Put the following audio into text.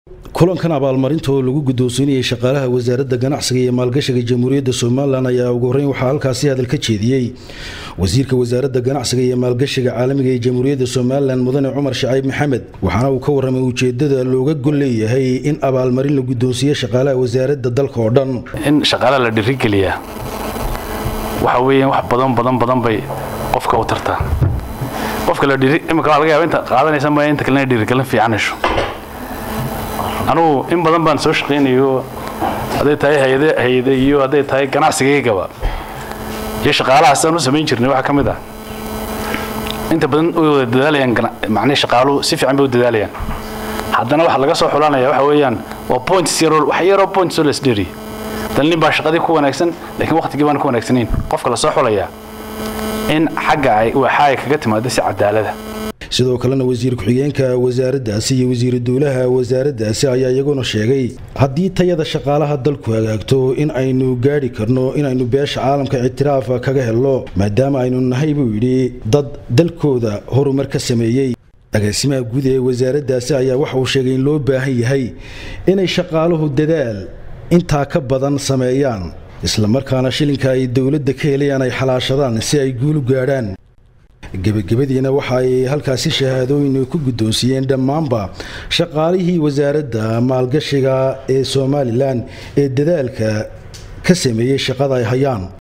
kulankan abaalmarinta oo lagu guddoonsiinayay shaqaalaha wasaaradda ganacsiga iyo maalgashiga jamhuuriyadda somalilan ayaa ugu horreyn waxaa halkaasi hadal ka jeediyey wasiirka wasaaradda ganacsiga iyo maalgashiga caalamiga ee jamhuuriyadda somalilan mudane cumar shacayb maxamed waxaana uu ka warramay ujeeddada looga gol leeyahay in abaalmarin la guddoonsiiye shaqaalaha wasaaradda dalka oo dhan in shaqaalaha la dhiirigeliyaa waxa weeyaan wax badan badan badan bay qofka u tartaa qofka la dhiiri imika waa laga yaaba inta qaadanaysa maya inta kalena dhiirigelin fiican hesho anugu in badan baan soo shaqaynayo hadday tahay hay-ade hay-ade iyo hadday tahay ganacsigaygaba iyo shaqaalaha sidaan u samayn jirnay waxaa ka mid ah inta badan way wada dadaalayaan macnii shaqaaluhu si fiican bay u dadaalayaan haddana waxa laga soo xulanaya waxa weeyaan waa points yaroo wax yaroo points oo la isdheeriy dan nin baa shaqadii ku wanaagsan laakiin waqtigii baan ku wanaagsanayn qofka la soo xulayaa in xagga ay waxa ay kaga timaado si cadaalada sidoo kalena wasiir ku-xigeenka wasaaraddaasi iyo wasiiru dowlaha wasaaraddaasi ayaa iyaguna sheegay haddii tayada shaqaalaha dalku hagaagto in aynu gaadhi karno inaynu beesha caalamka ictiraafa kaga helno maadaama aynu nahay buu yidhi dad dalkooda horumar ka sameeyey agaasimaha guud ee wasaaraddaasi ayaa waxa uu sheegay in loo baahan yahay inay shaqaaluhu dadaal intaa ka badan sameeyaan islamarkaana shilinka ay dowladda ka helayaan ay xalaashadaan si ay guulu gaadhaan gebagabadiina waxa ay halkaasi shahaadooyin ku guddoonsiiyeen dhammaanba shaqaalihii wasaaradda maalgashiga ee somalilan ee dadaalka ka sameeyey shaqada ay hayaan